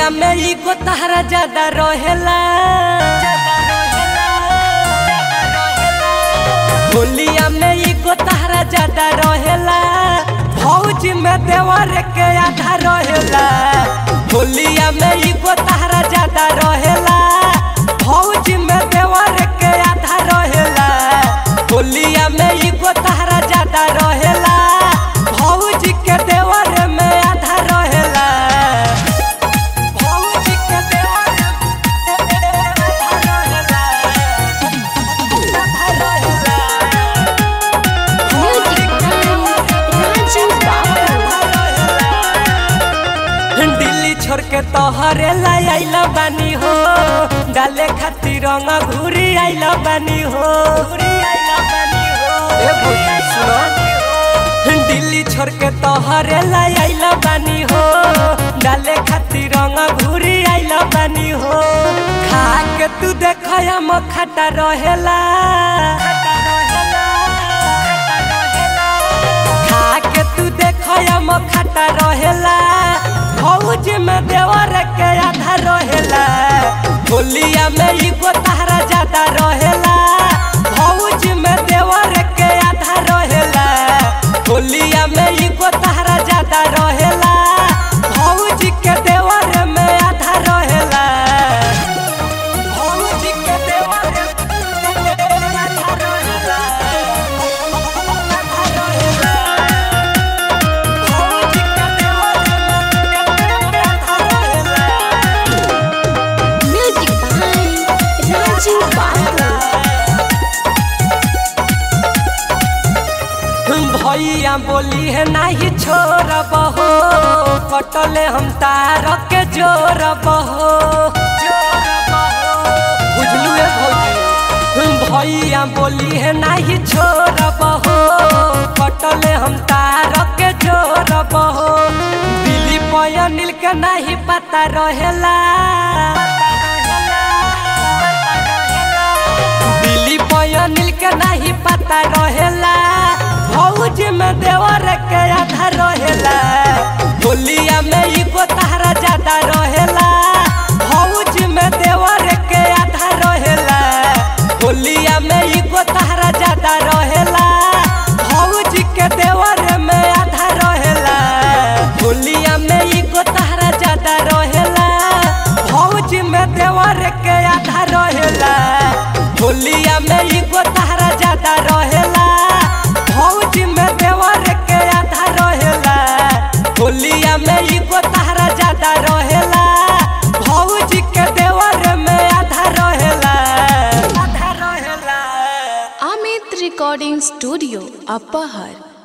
होलिया में ई को तहरा ज्यादा रहेला होलिया में ई को तहरा ज्यादा रहेला भौज में देवर के आधा रहेला होलिया में ई को तहरा ज्यादा रहेला भौज में देवर के आधा रहेला होलिया में ई को तहरा ज्यादा रहेला भौज के देवर में आधा रहेला भौज के देवर आधा रहेला आधा रहेला Music by Raju Babu. Delhi छोड़ के तोहरे लाई आइला बानी हो डाले खातिर रंग घूरी आइला बानी हो ए भौजी सुनो दिल्ली छोड़ के तोहरे लाई आइला बानी हो डाले खातिर रंग घूरी आइला बानी हो खा के तू देखया मखटा रहेला खा के तू देखया मखटा रहेला भौज में देवर के आधा रहेला होलिया में ई को तहरा ज्यादा रहेला भौज में देवर के आधा रहेला होलिया में ई को तहरा ज्यादा रहेला भौज के देवर में आधा रहेला भौज के देवर में आधा रहेला आधा रहेला भौज के देवर में आधा रहेला Music by Raju Babu. भैया बोली है नाही छोड़ब हो कटले हम तार के जोड़ब हो बुझलू ए भौजी भैया बोली है नाही छोड़ब हो कटले हम तार के जोड़ब हो दिली पया नील के नहीं पता रहेला दिली पया नील के नहीं पता रहेला भौज में देवर के आधा रहेला होलिया में ई को तहरा ज्यादा रहेला भौज में देवर के आधा रहेला होलिया में ई को तहरा ज्यादा रहेला भौज के देवर में आधा रहेला होलिया में ई को तहरा ज्यादा रहेला भौज में देवर के आधा रहेला होलिया में ई को तहरा ज्यादा रहेला भौज में देवर के आधा रहेला होलिया में ई को तहरा ज्यादा रहेला भौज के देवर में आधा रहेला आधा रहेला Amit Recording Studio, Upper